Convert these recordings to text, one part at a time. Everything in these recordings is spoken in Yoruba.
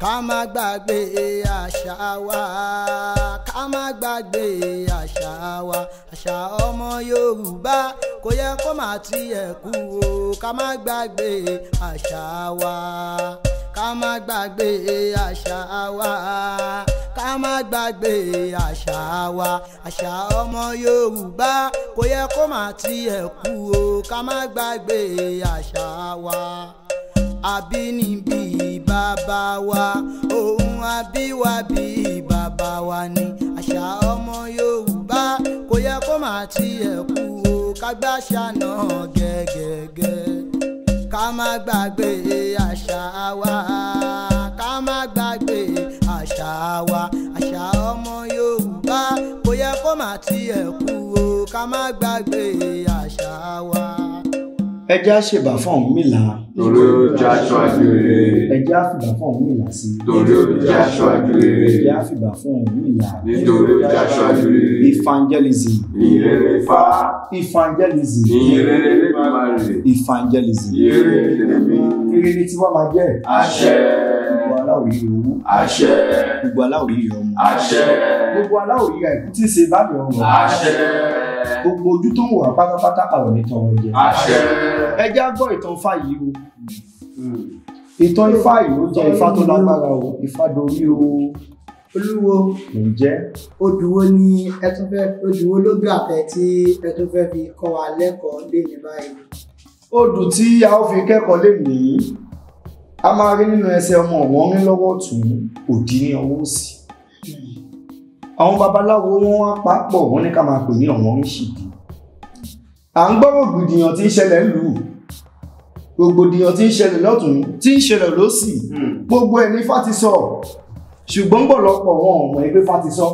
ká má gbàgbé àṣà wa ká má gbàgbé àṣà wa àṣà ọmọ yorùbá kò yẹ kó má tiẹ̀ kú o ká má gbàgbé àṣà wa ká má gbàgbé àṣà wa ká má gbàgbé àṣà wa àṣà ọmọ yorùbá kò yẹ kó má tiẹ̀ kú o ká má gbàgbé àṣà wa àbínibí bàbá wa ohun àbíwábí bàbá wa ni àṣà ọmọ yorùbá kò yẹ kó má tiẹ̀ kú o ká gbàṣà náà gẹ́gẹ́gẹ́ ká má gbàgbé àṣà wa ká má gbàgbé àṣà wa àṣà ọmọ yorùbá kò yẹ kó má tiẹ̀ kú o ká má gbàgbé àṣà wa. ẹ jẹ́ á ṣèbà fún Ọ̀rúnmìlà torí ó jẹ́ aṣáájú rere ẹ jẹ́ á fìbà fún Ọ̀rúnmìlà sí i torí ó jẹ́ aṣáájú ẹ rere jẹ́ á fìbà fún Ọ̀rúnmìlà nítorí ó jẹ́ aṣáájú rere evangelism ìrere fá evangelism ìrere nípa rè evangelism ìrere lèmi rere ni tiwa máa jẹ́ àṣẹ gbogbo aláwòrán owó àṣẹ gbogbo aláwòrán ọmọ àṣẹ gbogbo aláwòrán ẹ̀kú tí ń ṣe báàbí ọmọ àṣẹ gbogbo ojú tó ń wà pátápátá àwọn ìtàn wọn jẹ àṣẹ ẹ jẹ́ á gbọ́ ìtàn Ifá yìí o ìtàn Ifá yìí ó jẹ́ Ifá tó lágbára o Ifá dorí o olúwo ǹjẹ́ odù wo ni ẹ tún fẹ́ odù wo ló gbà fẹ́ tí ẹ tún fẹ́ fi kọ́ wa lẹ́kọ̀ọ́ léni báyìí. odù tí a ó fi kẹ́kọ̀ọ́ lè ní a máa rí nínú ẹsẹ̀ ọmọ wọn ní lọ́wọ́ tún òdì ní ọwọ́ òsì àwọn babaláwo wọn wá papọ̀ wọn ní ká máa pè ní ọ̀wọ́n ń ṣìdí à ń gbọ́ rògbòdìyàn tí ń ṣẹlẹ̀ lù rògbòdìyàn tí ń ṣẹlẹ̀ lọ́tún tí ń ṣẹlẹ̀ lọ́sì gbogbo ẹ̀ ní Ifá ti sọ ṣùgbọ́n gbọ̀lọpọ̀ wọn ò mọ̀ pé Ifá ti sọ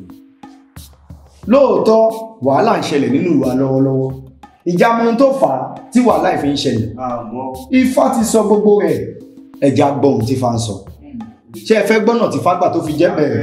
lóòótọ́ wàhálà ń ṣẹlẹ̀ nínú ìwà lọ́wọ́lọ́wọ́ ìjà mọ ohun tó fà á tí wàhálà ìfi ń ṣẹlẹ̀ Ifá ti sọ gbogbo rẹ̀ ẹ̀já gbọ́ ohun tí Ifá ń sọ ṣé ẹ fẹ́ gbọ́nà tí Ifá gbà tó fi jẹ́ bẹ̀rẹ̀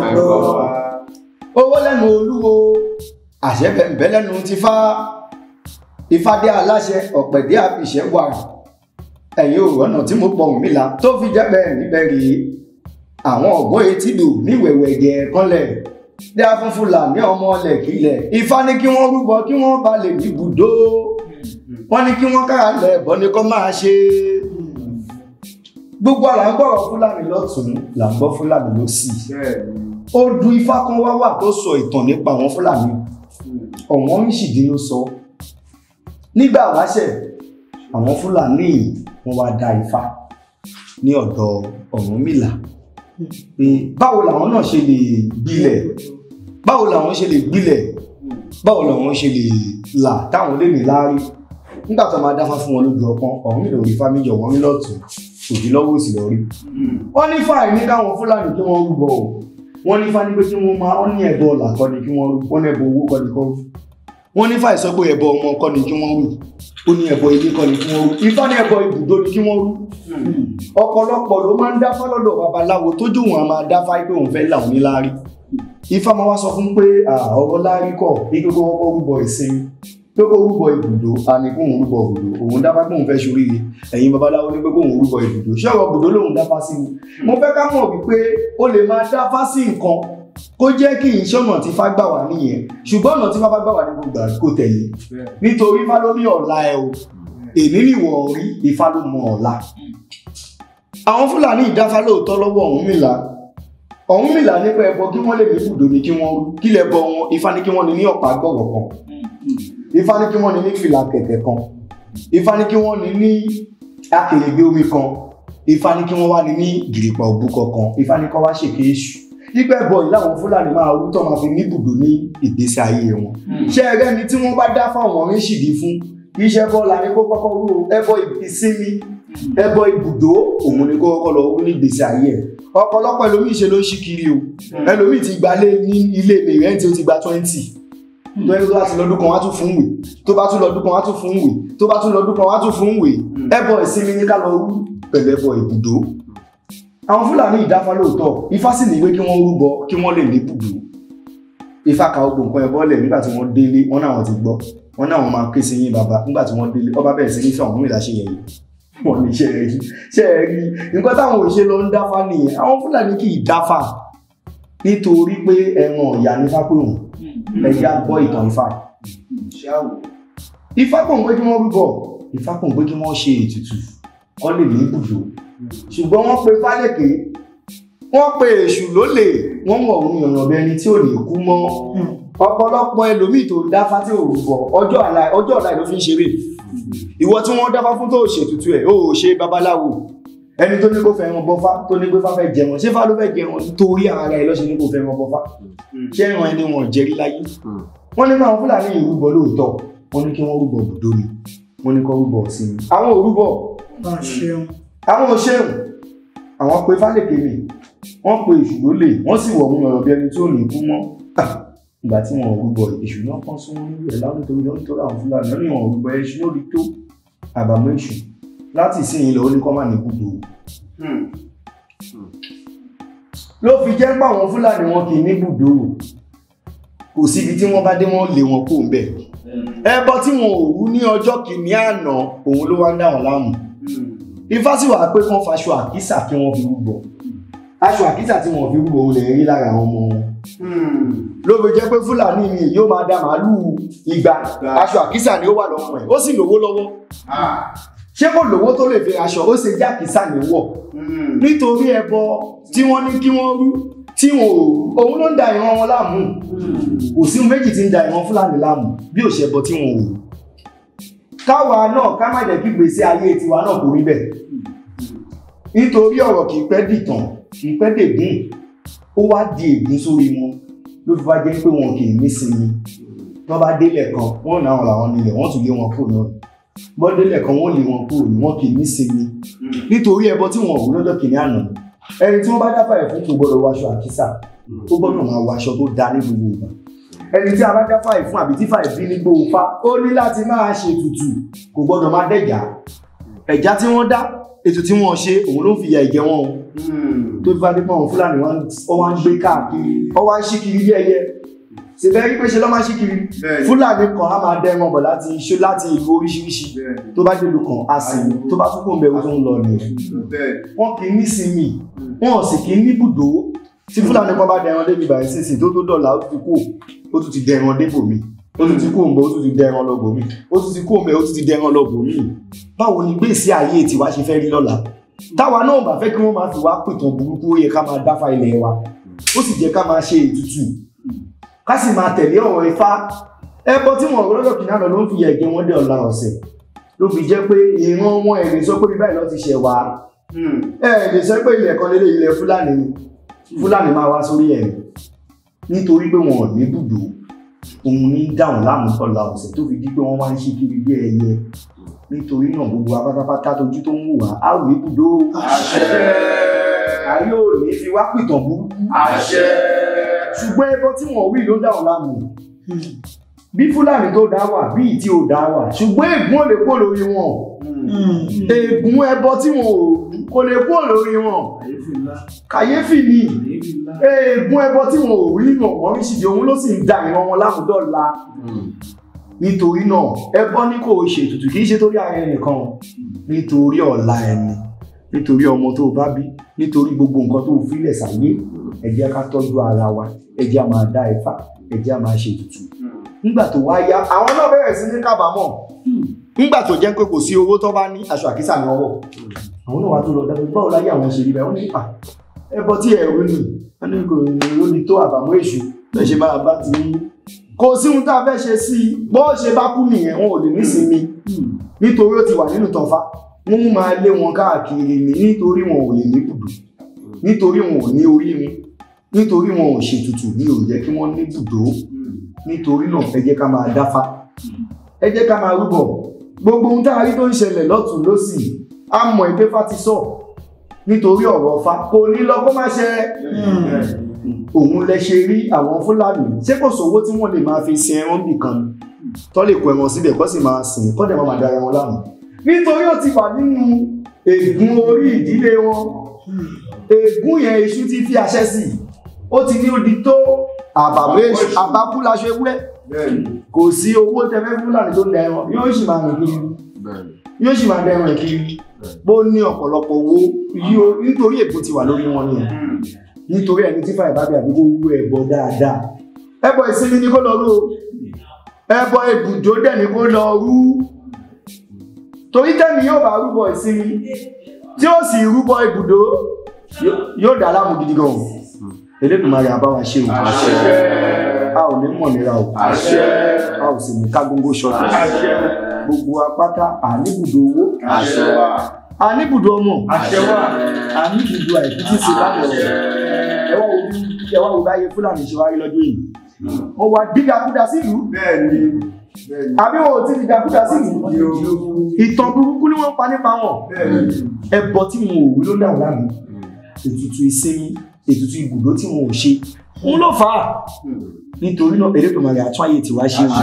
owó lẹ́nu olúwo àṣẹ bẹ̀m̀bẹ̀ lẹ́nu ti fá Ifádé aláṣẹ ọ̀pẹ̀dé àbíṣẹ́ wà ẹ̀yìn òrọ̀nà tí mo pọ̀ Ọ̀rúnmìlà tó fi jẹ́ bẹ́ẹ̀ níbẹ̀ rèé àwọn ọ̀gbọ́n etí dò ní wẹ̀wẹ̀ jẹ kọ́lẹ̀ dé afúnfúnlà ní ọmọ ọlẹ̀ kílẹ̀ Ifá ní kí wọ́n rúbọ kí wọ́n bá lè ní ibùdó wọ́n ní kí wọ́n kára lẹ̀ ẹ̀bọ ní kó máa ṣe gbogbo àlà ń gbọ́rọ̀ Fúlàní lọ́tún là ń gbọ́ Fúlàní lọ́sì odù Ifá kan wá wà tó sọ ìtàn nípa àwọn Fúlàní ọ̀wọ́n ń ṣìdí ló sọ nígbà wáṣẹ̀ àwọn Fúlàní wọn wá dá Ifá ní ọ̀dọ̀ Ọ̀rúnmìlà pé báwo làwọn náà ṣe lè gbilẹ̀ báwo làwọn ṣe lè gbilẹ̀ báwo làwọn ṣe lè là táwọn lè ní láárí nígbà tó máa dáfá fún wọn lójú ọpọ́n Ọ̀rúnmìlà orí Ifá méjì ọ̀wọ́n rí lọ́tún òdì lọ́wọ́ òsì lọ́rí wọ́n ní fáì ní káwọn Fúlàní kí wọ́n rúbọ o wọ́n ní fáì ní pé kí wọ́n máa wọ́n ní ẹ̀bọ ọ̀là kọ́ ni kí wọ́n rú wọ́n ní ẹ̀bọ owó kọ́ ni kọ́ rú wọ́n ní fáì sọ pé ẹ̀bọ ọmọ kọ́ ni kí wọ́n rú ó ní ẹ̀bọ ilé kọ́ ni kí wọ́n rú Ifá ní ẹ̀bọ ibùdó ni kí wọ́n rú ọ̀pọ̀lọpọ̀ ló máa ń dáfá lọ́dọ̀ babaláwo tó jò wọn a máa dáfá pé òun fẹ́ là òun ní láárí Ifá máa wá sọ fún pé ọ̀rọ̀ láárí kọ̀ ní kókó kọ́kọ́ rúbọ ìsinmi pé kó rúbọ ibùdó a ní kóun rúbọ ibùdó òun dáfá pé òun fẹ́ ṣoríire ẹ̀yin babaláwo ní pé kóun rúbọ ibùdó ṣé ọ̀rọ̀ ibùdó lòun dáfá sí ni mo fẹ́ ká mọ̀ wípé ó lè máa dáfá sí nǹkan kó jẹ́ kí ìṣọ́nà tí fá gbà wá nìyẹn ṣùgbọ́n ọ̀nà tí fá bá gbà wá ní gbogbo àdúgbò tẹ̀lé nítorí Ifá ló ní ọ̀la ẹ o èmi nìwọ̀ rí Ifá ló mọ ọ̀la àwọn Fúlàní ìdáfá lóòótọ́ lọ́wọ́ Ọ̀rúnmìlà Ọ̀rúnmìlà nípa ẹbọ kí wọ́n lè ní ibùdó ni kí wọ́n rú kí lẹ́bọ wọn Ifá ní kí wọ́n ní ní ọ̀pá gbọ̀rọ̀ kan Ifá ní kí wọ́n ní ní fìlà kẹ̀kẹ́ kan Ifá ní kí wọ́n ní ní akèrègbè omi kan Ifá ní kí wọ́n wá ní ní gìrìpà òbúkọ kan Ifá ní kí wọ́n wá ṣèké èṣù nípa ẹbọ yìí láwọn Fúlàní máa rú tó máa fi ní ibùdó ní ìgbésí ayé wọn ṣé ẹrẹ́ ni tí wọ́n bá dá fáwọn oríṣìírí fún iṣẹ́ bọ́ọ̀lù ní kó kọ́kọ́ rú ẹbọ ìsinmi ẹbọ ibùdó òun ni kó kọ́kọ́ lọ rú ní ìgbésí ayé ẹ̀ ọ̀pọ̀lọpọ̀ ẹlòmíì ṣe ló ń ṣí kiri o ẹlòmíì ti gbalé ní ilé mèrẹ́ǹtì ó ti gba twenty tó ẹni tó bá ti lọ́dún kan wá tún fún wèé tó bá tún lọ́dún kan wá tún fún wèé tó bá tún lọ́dún kan wá tún fún wèé ẹbọ ìsinmi ní ká lọ rú pẹ̀lú ẹbọ ibùdó àwọn fúlàní ìdáfá lóòótọ́ ifá sì ní ìwé kí wọ́n rúbọ kí wọ́n lè ní ibùdó ifá ka ogbò nǹkan ẹbọ lẹ̀ nígbà tí wọ́n délé wọ́n náà wọ́n ti gbọ́ wọ́n náà wọ́n máa ké sí yín bàbá nígbà tí wọ́n délé ọba bẹ̀rẹ̀ sí ní fẹ́ Ọ̀rúnmìlà ṣe yẹ̀yẹ́ wọn ní ṣe rí ṣe rí nǹkan táwọn òṣèlú lọ ń dáfá nìyẹn àwọn fúlàní kì í dáfá nítorí pé ẹran ọ̀yà ní fápéhùn ẹ̀yà gbọ́ ìtàn ifá ṣáwò ifá kò ń pé kí wọ́n rúbọ ifá kò ń pé kí wọ́n ṣe ètùtù kọ́ lè ní ibùdó ṣùgbọ́n wọ́n pe fálẹ̀kẹ́ wọ́n pe èṣù lólè wọ́n mọ̀ òun yànnà bí ẹni tí ò ní kú mọ́ ọ̀pọ̀lọpọ̀ ẹlòmíì tó dáfá tí ò rúbọ ọjọ́ ọ̀la ọjọ́ ọ̀la ló fi ń ṣeré ìwọ tí wọ́n dáfá fún tó ṣètùtù ẹ̀ ó ṣe babaláwo ẹni tó ní kó fẹ́ wọn bọ́fá tó ní pé fá fẹ́ jẹun ṣé fá ló fẹ́ jẹun nítorí ara ẹ̀ lọ́sẹ̀ ní kó fẹ́ wọn bọ́fá ṣé ẹran ẹni wọn jẹ́rí láyé wọ́n ní káwọn fúlàní ìrúbọ lóòótọ́ wọ́n ní kí wọ́n rúbọ bùdó ni wọ́n ní kó rúbọ ọ̀sìn ni àwọn òrúbọ bá a ṣeun àwọn òṣèlú àwọn pe fálèkè mi wọ́n pe èṣù lólè wọ́n sì wọ̀ ohun ọ̀rọ̀ bí ẹni tí ò ní kú mọ́ Ah, ìgbà tí wọn ò rúbọ èṣù náà kàn sún wọn nílẹ̀ láwọn nítorí wọn nítorí àwọn fúlàní wọn ní wọn ò rúbọ èṣù lórí tó àbàmọ́ èṣù láti ìsìn ilẹ̀ ó ní kọ́ máa ní gbogbo ló fi jẹ́ pé àwọn fúlàní wọn kì í ní bùdó kò síbi tí wọ́n bá dé wọ́n lé wọn kó ń bẹ̀ ẹbọ tí wọn ò rú ní ọjọ́ kìíní àná òun ló wá ń dá wọn láàmú ifá sì wà pé kán faṣọ àkísà kí wọ́n fi rúbọ aṣọ àkísà tí wọ́n fi rúbọ òun lè rí lára àwọn ọmọ wọn ló fi jẹ́ pé fúlàní mi yóò máa da màálùú igba aṣọ àkísà ni ó wà lọ́wọ́ ẹ̀ ó sì lówó lọ́wọ́ ṣé kò lówó tó lè fi aṣọ ó ṣe jẹ́ àkísà ní wọ̀ nítorí ẹbọ tí wọ́n ní kí wọ́n rú tí wọn ò òun ló ń da ìran wọn láàmú kò sí ohun méjì tí ń da ìran fúlàní láàmú bí ò ṣẹbọ tí wọn ò rú káwa náà ká má jẹ́ kí gbèsè ayé tiwa náà kò rí bẹ́ẹ̀ nítorí ọ̀rọ̀ kì í pẹ́ dìtàn kì í pẹ́ dègún ó wá di ègún sórí wọn ló fi wá jẹ́ pé wọn kì í nísinmi wọ́n bá délẹ̀ kan wọ́n náà làwọn nílẹ̀ wọ́n tún lé wọn kúrò náà bọ́ délẹ̀ kan wọ́n lé wọn kúrò ní wọn kì í nísinmi nítorí ẹbọ tí wọn ò lọ́jọ́ kìíní àná ẹni tí wọ́n bá dáfà ẹ̀ fún kò gbọ́dọ̀ wọ aṣọ àkísà ó gbọ́dọ̀ máa wọ aṣọ tó da ní gbogbo ìgbà ẹni tí a bá dáfà ẹ̀ fún àbí tí fà ìbí ní gbogbo fa ó ní láti máa ṣe tutù kò gbọ́dọ̀ máa dẹ̀já ẹ̀já tí wọ́n dá ètò tí wọ́n ṣe òun ló fi ya ìjẹ wọn o tó fi fàdé pọ̀ fúlàní wọn ó wá ń gbé káàkiri ó wá ń ṣí kiri bí ẹyẹ ṣe bẹ́ẹ̀ rí pé ṣe lọ́ máa ṣí kiri fúlàní kan á máa dẹ́ wọn bọ̀ láti ṣó láti ìlú oríṣiríṣi tó bá dé ìlú kan á sì tó bá tún kó ń bẹ tó ń lọ nìyẹn wọn kì í ní sinmi wọn ò sì kì í ní bùdó tí fúlàní kan bá dẹran débi báyìí sísìn tó tó dọ̀là ó tún ti kú ó tún ti dẹran débò mi ó tún ti kú òǹbẹ ó tún ti dẹran lọ́bò mi ó tún ti kú òǹbẹ ó tún ti dẹran lọ́bò mi báwo ni gbèsè ayé tiwa ṣe fẹ́ rí lọ́la táwa náà bá fẹ́ kí wọ́n máa fi wá pìtàn burúkú ó yẹ ká máa dáfá ilẹ̀ wa ó sì jẹ́ ká máa ṣe ètùtù ká sì máa tẹ̀lé ọ̀rọ̀ ifá ẹbọ tí wọn lọ́dọ̀ kìnnà lọ ló ń fi ẹ̀jẹ̀ wọn dé ọ̀la ọ̀sẹ̀ ló fi jẹ́ pé ìran wọn ẹ̀ lè sọ pé bíbáyìí lọ́ ti ṣẹ̀ wá ẹ̀ lè sọ pé ilẹ̀ kan lélẹ̀ ilẹ̀ fúlàní ni fúlàní máa wá sórí ẹ̀ nítorí pé wọn ò ní bùdó òun ní dáhùn láàmú ọ̀la ọ̀sẹ̀ tó fi di pé wọ́n wá ń ṣe kiri bí ẹyẹ nítorí náà gbogbo wa pátápátá tójú tó ń wò wá á ò ní bùdó ayé ò ní fi wá pìtàn burúkú ṣùgbọ́n ẹbọ tí wọ́n wí ló dáhùn láàmú bí fúlàní tó dá wà bí ìtí ò dá wà ṣùgbọ́n ègún ò lè kó lórí wọn ègún ẹbọ tí wọn ò kò lè kó lórí wọn kàyéfì ni ègún ẹbọ tí wọn ò rí nà wọ́n rí ṣìdí òun ló sì ń da ìran wọn lámùdọ́la nítorí náà ẹbọ ní kò ṣe ètùtù kì í ṣe torí ara ẹnìkan nítorí ọ̀la ẹni nítorí ọmọ tó bá bí nítorí gbogbo nǹkan tó filẹ̀ sáyé ẹ jẹ́ ká tọ́jú ara wa ẹ jẹ́ á máa dá Ifá ẹ jẹ́ á máa ṣe ètùtù nígbà tó wá yá àwọn náà bẹ̀rẹ̀ sí ní kábàámọ̀ nígbà tó jẹ́ pé kò sí owó tó bá ní aṣọ àkísà ní ọwọ́ àwọn náà wá tó lọ dábẹ́ báwo láyé àwọn ṣe rí bẹ́ẹ̀ wọ́n ní à ẹbọ tí ẹ̀rú ni wọ́n ní kò ní ó ní tó àbàmọ́ èṣù ẹ ṣe máa bá ti ní kò sí ohun tá a fẹ́ ṣe sí i bọ́ ṣe bá kú nìyẹn wọn ò lè nísinmi nítorí ó ti wà nínú tọ̀fà wọ́n máa lé wọn káàkiri ní nítorí wọn ò lè ní bùdó nítorí wọn ò ní orí wọn nítorí wọn ò ṣètùtù ní ò jẹ́ kí wọ́n ní bùdó nítorí náà ẹ jẹ́ ká máa dáfá ẹ jẹ́ ká máa rúbọ gbogbo ohun tá a rí tó ń ṣẹlẹ̀ lọ́tún lọ́sì á mọ̀ ẹgbẹ́ fá ti sọ nítorí ọ̀rọ̀ fa kò ní lọ kó má ṣe òun lẹ ṣe rí àwọn fúlàní ṣé kò sówó tí wọ́n lè máa fi sin ẹran nìkan tó lè kó ẹran síbẹ̀ kó sì máa sìn kó dẹ̀ máa dára wọn láàmú nítorí ó ti wà nínú ègún orí ìdílé wọn ègún yẹn iṣu ti fi àṣẹ sí ó ti ní odi tó àbàwé àbákú laṣọ ewúrẹ́ kò sí owó tẹfẹ́ fúlàní tó dẹ ẹran yóò sì máa rìn kiri yóò sì máa dẹ ẹran kiri bó ní ọ̀pọ̀lọpọ̀ owó yí o nítorí èbó ti wà lórí wọn nìyẹn nítorí ẹni tí fàyè bá bẹ àbí kó wú ẹbọ dáadáa ẹbọ ìsinmi ni kó lọ rú o ẹbọ ibùdó dẹ̀ ni kó lọ rú torí tẹ́mi yóò bá rúbọ ìsinmi tí ó sì rúbọ ibùdó yóò- yóò dá láàmú gidi gan o Elédùmarè á bá wa ṣe o a ò ní mọ̀ nira o Àṣẹ. a ò sì ní ká góńgó ṣọ̀tọ̀ Àṣẹ. gbogbo apáta àníbùdó owó Àṣẹ wà. àníbùdó ọmọ Àṣẹ wà. àníbùdó àìkú tí ṣe bá lọ ẹwà wo bí ẹwà wo báyé fúlàní ṣe wáyé lọ́dún yìí wọ́n wá dídakúdà sílùú Bẹ́ẹ̀ni. Bẹ́ẹ̀ni. àbí wọn ò tí dídakúdà sílùú ìtàn burúkú ni wọ́n pa nípa wọn Bẹ́ẹ̀ni. ẹbọ tí wọn ò wí ló dà wọ́n láàmú ètùtù ìsinmi ètùtù ibùdó tí wọn ò ṣe òun ló fà á nítorí náà Elédùmarè àtún ayé tiwa ṣe wù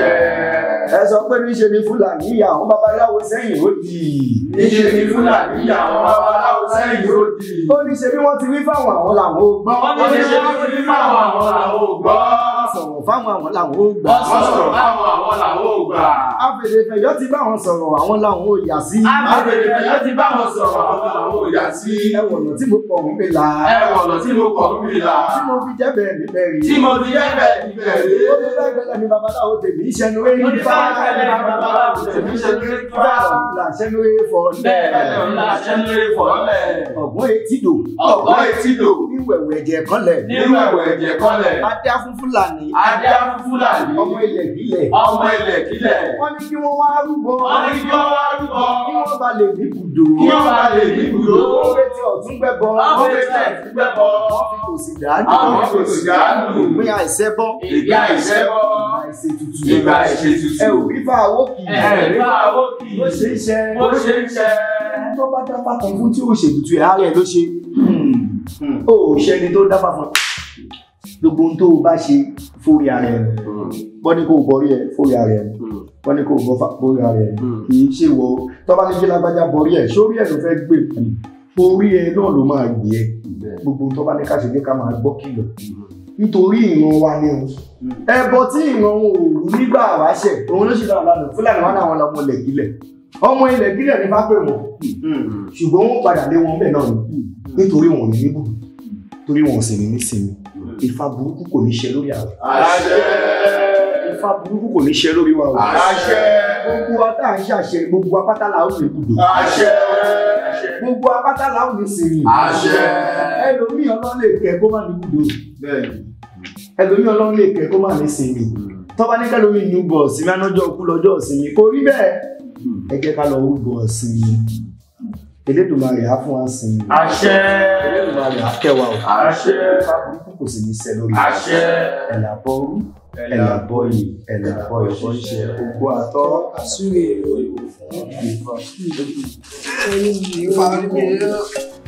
ẹ sọ pé níṣe ni fúlàní ìyá àwọn babaláwo sẹ́yìn ó di Níṣe ni Fúlàní àwọn babaláwo sẹ́yìn ó di. ó ní ṣe bí wọ́n ti wí fáwọn àwọn làwọn ò gbọ́ Wọ́n ní ṣe wọ́n ti fáwọn àwọn làwọn ò gbọ́. wọ́n sọ̀rọ̀ fáwọn àwọn làwọn ò gbà Wọ́n sọ̀rọ̀ fáwọn àwọn làwọn ò gbà. afèdèfẹ̀yọ́ ti bá wọn sọ̀rọ̀ àwọn làwọn ò yà sí Àbẹ̀dẹ̀fẹ̀ yóò ti bá wọn sọ̀rọ̀ àwọn làwọn ò yà sí. ẹwọ̀nà tí mo pọ̀ ń pè là Ẹ̀wọ̀n ọ̀nà tí mo kọ̀ ń bì là. tí mo fi jẹ́ bẹ́ẹ̀ ní bẹ́ẹ̀ rí Tí mo ti yẹ́ bẹ́ẹ̀ ní bẹ́ẹ̀ rí. ó ti fẹ́ gbẹ́lẹ̀ ní babaláwo tèmi ìṣẹ́nu eré Ó ti fẹ́ gbẹ́lẹ̀ ní babaláwo tèmi ìṣẹ́nu eré fà. ìṣẹ́nu eré fọ́ Bẹ́ẹ̀ bẹ́ẹ̀ ni a ṣe ń lé fọ̀ọ́lẹ̀. ọ̀gbọ́n etí dò Ọ̀gbọ́n etí lò. ní wẹ̀wẹ̀ ẹ̀jẹ̀ kọ́lẹ̀ Nínú ẹ̀wẹ̀ ẹ̀jẹ̀ kọ́lẹ̀. adé fún fúlàní Adé á fún Fúlàní. ọmọ ilẹ̀ ìbílẹ̀ Ọmọ ilẹ̀ kílẹ̀. wọ́n ní kí wọ́n wá rúbọ Wọ́n ní kí wọ́n wá rúbọ. kí wọ́n bá lè ní ibùdó Kí wọ́n bá lè ní ibùdó. wọ́n fẹ́ tí ọ̀tún gbẹ́bọ Wọ́n fẹ́ tí ọ̀tún gbẹ́bọ. wọ́n fi kò sí dáadọ́ Àwọn kò sì dáàbò. ìpín àìsẹ́bọ́ Ìgbà ìṣẹ́bọ́. àìṣètùtù Ìgbà ìṣètùtù. ẹ ò rí fà owó kì í Ẹ̀rí bá owó kì í. bó ṣe ń ṣe Bó ṣe ń ṣe. tó bá dáfà kan fún tí ó ṣètùtù ẹ̀ ààrẹ ló ṣe ó ṣẹni tó dáfà fún gbogbo ohun tó o bá ṣe fórí ara ẹ̀ wọ́n ní kó o bọ́rí ẹ̀ fórí ara ẹ̀ wọ́n ní kó o bọ́fà fórí ara ẹ̀ kì í ṣe wọ tó bá ní kí lágbájá bọ́rí ẹ̀ sórí ẹ̀ ló fẹ́ gbé kù orí ẹ̀ náà ló máa gbé ẹ̀ gbogbo ohun tó bá ní ká ṣe ní ká máa gbọ́ kìlọ̀ nítorí ìran wa ni o ẹbọ tí ìran wọn ò rú nígbà wáṣẹ̀ òun ló ṣe dára lánàá fúlàní wọn náà wọn lọmọ ilẹ̀kílẹ̀ ọmọ ilẹ̀kílẹ̀ ní fápẹ́ wọn ṣùgbọ́n wọ́n padà lé wọn bẹ́ẹ̀ náà ni nítorí wọn ò ní níbù torí wọn ò sì ní nísinmi ìfà burúkú kò ní ṣe lórí àwọn Àṣẹ. ìfà burúkú kò ní ṣe lórí wa o Àṣẹ. gbogbo wa tá à ń ṣàṣẹ gbogbo apátá la ó lè kúdò Àṣẹ. gbogbo apátá la ó lè sinmi Àṣẹ. ẹlòmíì ọlọ́run lè kẹ́ kó má ní kúdò Bẹ́ẹ̀ni. ẹlòmíì ọlọ́run lè kẹ́ kó má ní sinmi tọ́ba ní kẹlòmíì ní bọ̀ sinmi anájọ́ kú lọ́jọ́ sinmi kò rí bẹ́ẹ̀ ẹ jẹ́ ká lọ rúbọ sinmi Elédùmarè á fún wa sinmi Àṣẹ. Elédùmarè á kẹwàá o Àṣẹ. ìfà burúkú kò sì ní ṣẹ lórí wa. Àṣẹ. ẹ̀là bọ́ rú ẹ̀là bọ́ yìí ẹ̀là bọ́ ẹ̀fọ́ ṣe gbogbo àtọ́ àsúrè ìròyìn Ifá rí mi lọ.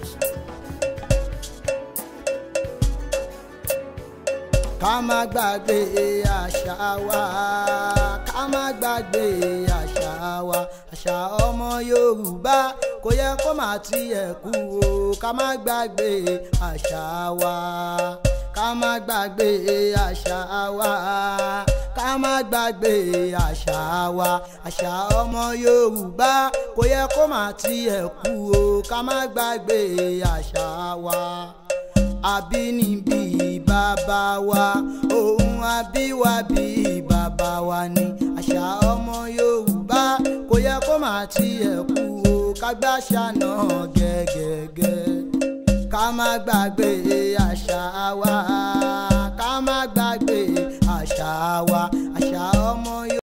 ká má gbàgbé àṣà wa ká má gbàgbé àṣà wa àṣà ọmọ yorùbá kò yẹ kó má tiẹ̀ kú o ká má gbàgbé àṣà wa ká má gbàgbé àṣà wa ká má gbàgbé àṣà wa àṣà ọmọ yorùbá kò yẹ kó má tiẹ̀ kú o ká má gbàgbé àṣà wa àbínibí bàbá wa ohun àbíwábí bàbá wa ni àṣà ọmọ yorùbá kò yẹ kó má tiẹ̀ kú o kágbáṣà náà gẹ́gẹ́gẹ́ ká má gbàgbé àṣà wa ká má gbàgbé àṣà